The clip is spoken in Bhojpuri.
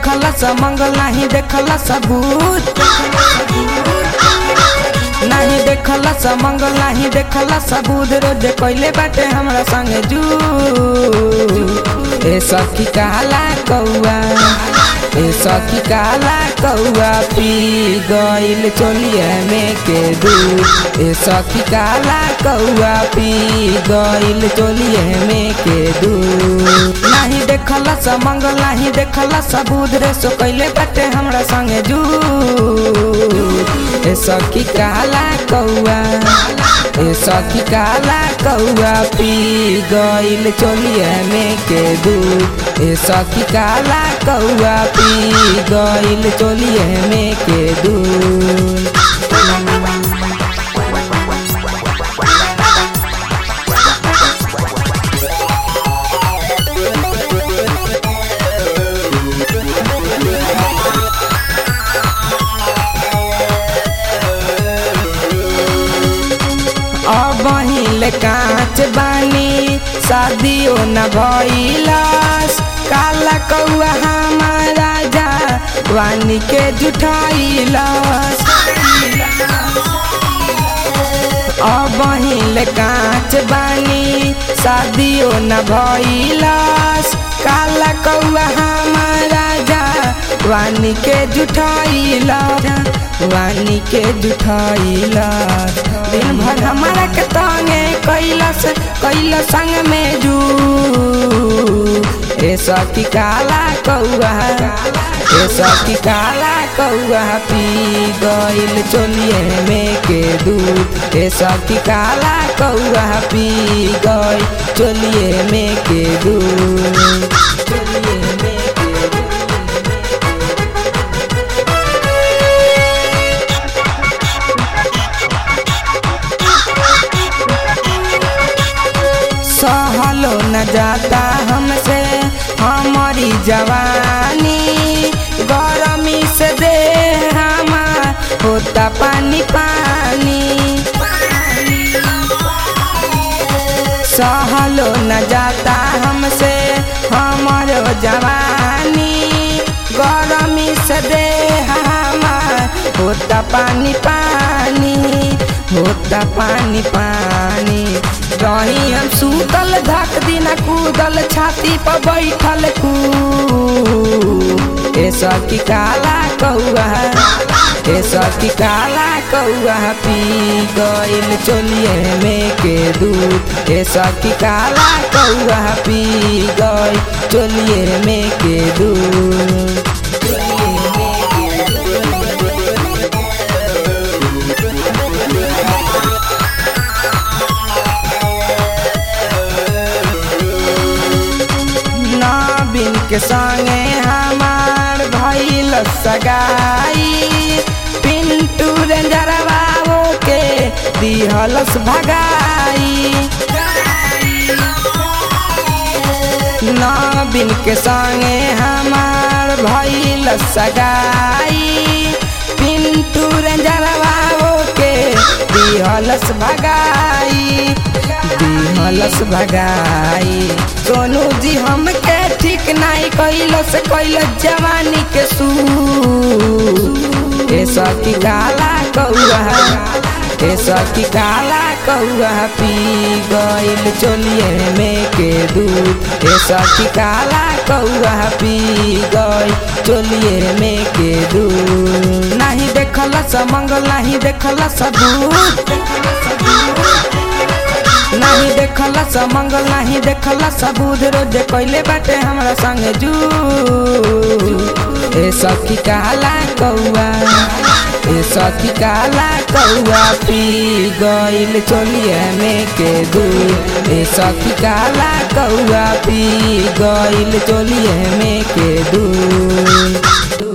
देखला स मंगल नाही देखला सबूत नाही देखला स मंगल नाही देखला सबूत रोज कोइले बाटे हमरा संगे जू ए सखी काला कौआ ए सखी काला कौआ पी गइल चोलिया में के दूध ए सखी काला कौआ पी गइल चोलिया में के दूध नाही देखला स मंगल नाही देखला सबूत रे सो कइले बाटे हमरा संगे जू ए सखी काला कौआ ए सखी काला कौआ पी गइल चोलिया में के दूध ए सखी काला कौआ पी गइल चोलिया में के दूध अब हिले कांच बानी शादियो न भइलस काला कौआ हमारा जा वानी के जुठाइलस अब हिले कांच बानी शादियो न भइलस काला कौआ हमारा जा वानी के जुठाइलस वानी के जुठाइलस दिन भर हमारा के तंगे कैलस कैल संग में जू ए सखी काला कौआ ए सखी काला कौआ पी गइल चोलिए में के दूध ए सखी काला कौआ पी गइल चोलिए में के दूध चोलिए में के दूध सहलो न जाता हमसे हमारी जवानी गरमी से दे हमार होता पानी पानी सहलो न जाता हमसे हमारो जवानी गरमी से दे हमार होता पानी पानी होता पानी पानी रही हम सूतल धक दिन कूदल छाती पर बैठल कू ए सखी काला कौआ ए सखी काला कौआ पी गइल चोलिए में के दूध ए सखी काला कौआ पी गइल चोलिए में के दूध चोलिए में के नबीन के संगे हमार भइल सगाई पिंटू रेंजरबाबू के दिहलस भगाई नबीन के संगे हमार भइल सगाई पिंटू रेंजरबाबू के दिहलस भगाई दिहलस भगाई सोनू जी हमके ठीक नहीं कैलस कैल जवानी के सू ए सखी काला कौआ ए सखी काला कौआ पी गइल चोलिए में के दूध ए सखी काला कौआ पी गइल चोलिए में के दूध नहीं देखल स मंगल नहीं देखल सबूत नहीं देखला स मंगल नहीं देखला सबूत रोज कैले बाटे हमरा संगे जू ए सखी काला कौआ ए सखी काला कौआ पी गइल चोलिया में के दूध ए सखी काला कौआ पी गइल चोलिया में के दूध